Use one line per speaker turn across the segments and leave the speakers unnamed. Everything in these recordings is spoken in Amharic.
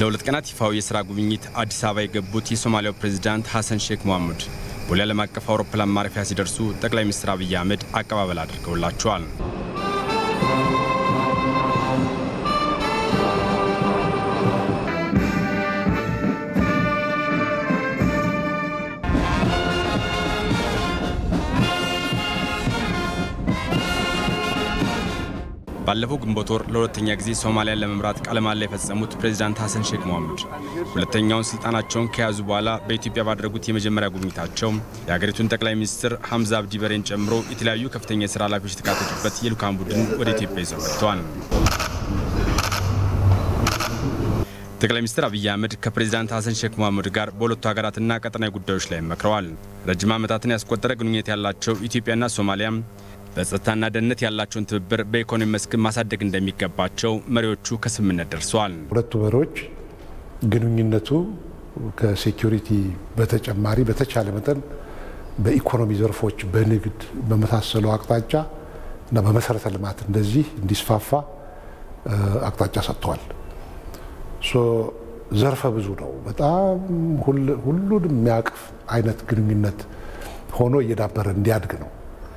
ለሁለት ቀናት ይፋዊ የስራ ጉብኝት አዲስ አበባ የገቡት የሶማሊያው ፕሬዚዳንት ሐሰን ሼክ መሐሙድ ቦሌ ዓለም አቀፍ አውሮፕላን ማረፊያ ሲደርሱ ጠቅላይ ሚኒስትር አብይ አህመድ አቀባበል አድርገውላቸዋል። ባለፈው ግንቦት ወር ለሁለተኛ ጊዜ ሶማሊያን ለመምራት ቃለ መሃላ የፈጸሙት ፕሬዚዳንት ሐሰን ሼክ መሐሙድ ሁለተኛውን ስልጣናቸውን ከያዙ በኋላ በኢትዮጵያ ባደረጉት የመጀመሪያ ጉብኝታቸው የሀገሪቱን ጠቅላይ ሚኒስትር ሐምዛ አብዲ በሬን ጨምሮ የተለያዩ ከፍተኛ የስራ ኃላፊዎች የተካተቱበት የልዑካን ቡድን ወደ ኢትዮጵያ ይዘው መጥተዋል። ጠቅላይ ሚኒስትር አብይ አህመድ ከፕሬዚዳንት ሐሰን ሼክ መሐሙድ ጋር በሁለቱ ሀገራትና ቀጠናዊ ጉዳዮች ላይ መክረዋል። ረጅም ዓመታትን ያስቆጠረ ግንኙነት ያላቸው ኢትዮጵያና ሶማሊያ በጸጥታና ደህንነት ያላቸውን ትብብር በኢኮኖሚ መስክ ማሳደግ እንደሚገባቸው መሪዎቹ ከስምምነት ደርሰዋል።
ሁለቱ መሪዎች ግንኙነቱ ከሴኪሪቲ በተጨማሪ በተቻለ መጠን በኢኮኖሚ ዘርፎች፣ በንግድ በመሳሰሉ አቅጣጫ እና በመሰረተ ልማት እንደዚህ እንዲስፋፋ አቅጣጫ ሰጥተዋል። ዘርፈ ብዙ ነው። በጣም ሁሉንም የሚያቅፍ አይነት ግንኙነት ሆኖ እየዳበረ እንዲያድግ ነው።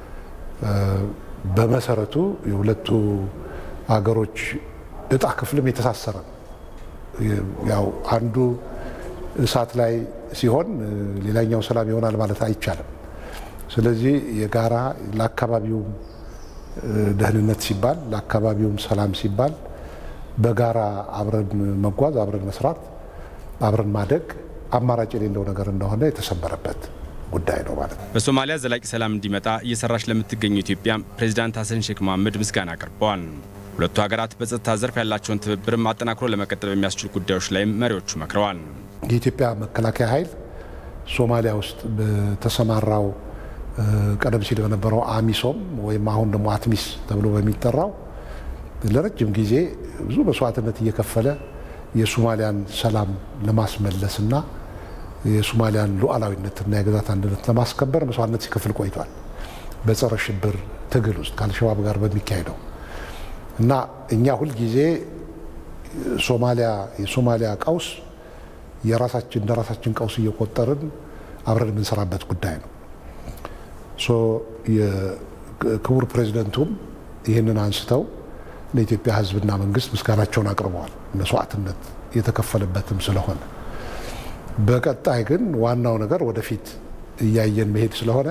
በመሰረቱ የሁለቱ ሀገሮች እጣ ክፍልም የተሳሰረ ነው። ያው አንዱ እሳት ላይ ሲሆን ሌላኛው ሰላም ይሆናል ማለት አይቻልም። ስለዚህ የጋራ ለአካባቢውም ደህንነት ሲባል ለአካባቢውም ሰላም ሲባል በጋራ አብረን መጓዝ፣ አብረን መስራት፣ አብረን ማደግ አማራጭ የሌለው ነገር እንደሆነ የተሰመረበት ጉዳይ ነው ማለት ነው።
በሶማሊያ ዘላቂ ሰላም እንዲመጣ እየሰራች ለምትገኘው ኢትዮጵያ ፕሬዚዳንት ሐሰን ሼክ መሐሙድ ምስጋና አቅርበዋል። ሁለቱ ሀገራት በጸጥታ ዘርፍ ያላቸውን ትብብርም አጠናክሮ ለመቀጠል በሚያስችሉ ጉዳዮች ላይም መሪዎቹ መክረዋል።
የኢትዮጵያ መከላከያ ኃይል ሶማሊያ ውስጥ በተሰማራው ቀደም ሲል በነበረው አሚሶም ወይም አሁን ደግሞ አትሚስ ተብሎ በሚጠራው ለረጅም ጊዜ ብዙ መስዋዕትነት እየከፈለ የሶማሊያን ሰላም ለማስመለስና የሶማሊያን ሉዓላዊነትና የግዛት አንድነት ለማስከበር መስዋዕትነት ሲከፍል ቆይቷል። በጸረ ሽብር ትግል ውስጥ ከአልሸባብ ጋር በሚካሄደው እና እኛ ሁልጊዜ ሶማሊያ የሶማሊያ ቀውስ የራሳችን እንደ ራሳችን ቀውስ እየቆጠርን አብረን የምንሰራበት ጉዳይ ነው። የክቡር ፕሬዚደንቱም ይህንን አንስተው ለኢትዮጵያ ሕዝብና መንግስት ምስጋናቸውን አቅርበዋል። መስዋዕትነት የተከፈለበትም ስለሆነ በቀጣይ ግን ዋናው ነገር ወደፊት እያየን መሄድ ስለሆነ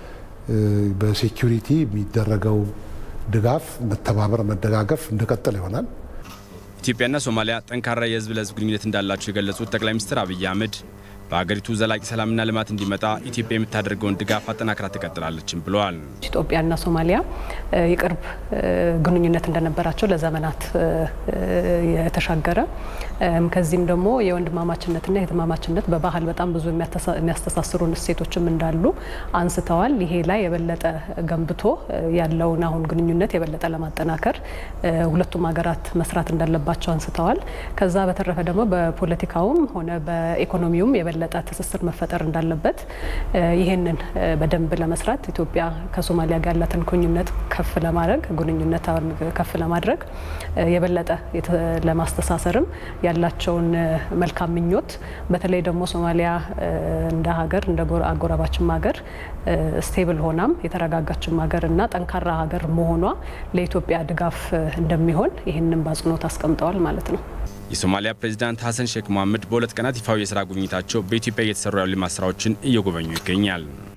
በሴኪሪቲ የሚደረገው ድጋፍ፣ መተባበር፣ መደጋገፍ እንደቀጠለ ይሆናል።
ኢትዮጵያና ሶማሊያ ጠንካራ የህዝብ ለህዝብ ግንኙነት እንዳላቸው የገለጹት ጠቅላይ ሚኒስትር አብይ አህመድ በሀገሪቱ ዘላቂ ሰላምና ልማት እንዲመጣ ኢትዮጵያ የምታደርገውን ድጋፍ አጠናክራ ትቀጥላለችም ብለዋል።
ኢትዮጵያና ሶማሊያ የቅርብ ግንኙነት እንደነበራቸው ለዘመናት የተሻገረ ከዚህም ደግሞ የወንድማማችነትና የህትማማችነት በባህል በጣም ብዙ የሚያስተሳስሩን እሴቶችም እንዳሉ አንስተዋል። ይሄ ላይ የበለጠ ገንብቶ ያለውን አሁን ግንኙነት የበለጠ ለማጠናከር ሁለቱም ሀገራት መስራት እንዳለባቸው አንስተዋል። ከዛ በተረፈ ደግሞ በፖለቲካውም ሆነ በኢኮኖሚውም የበለጠ ትስስር መፈጠር እንዳለበት ይህንን በደንብ ለመስራት ኢትዮጵያ ከሶማሊያ ጋር ያላትን ግንኙነት ከፍ ለማድረግ ግንኙነት ከፍ ለማድረግ የበለጠ ለማስተሳሰርም ያላቸውን መልካም ምኞት በተለይ ደግሞ ሶማሊያ እንደ ሀገር እንደ አጎራባችም ሀገር ስቴብል ሆናም የተረጋጋችም ሀገር እና ጠንካራ ሀገር መሆኗ ለኢትዮጵያ ድጋፍ እንደሚሆን ይህንን በአጽንኦት አስቀምጠዋል ማለት ነው።
የሶማሊያ ፕሬዚዳንት ሐሰን ሼክ መሐሙድ በሁለት ቀናት ይፋዊ የስራ ጉብኝታቸው በኢትዮጵያ እየተሰሩ ያሉ ልማት ስራዎችን እየጎበኙ ይገኛል።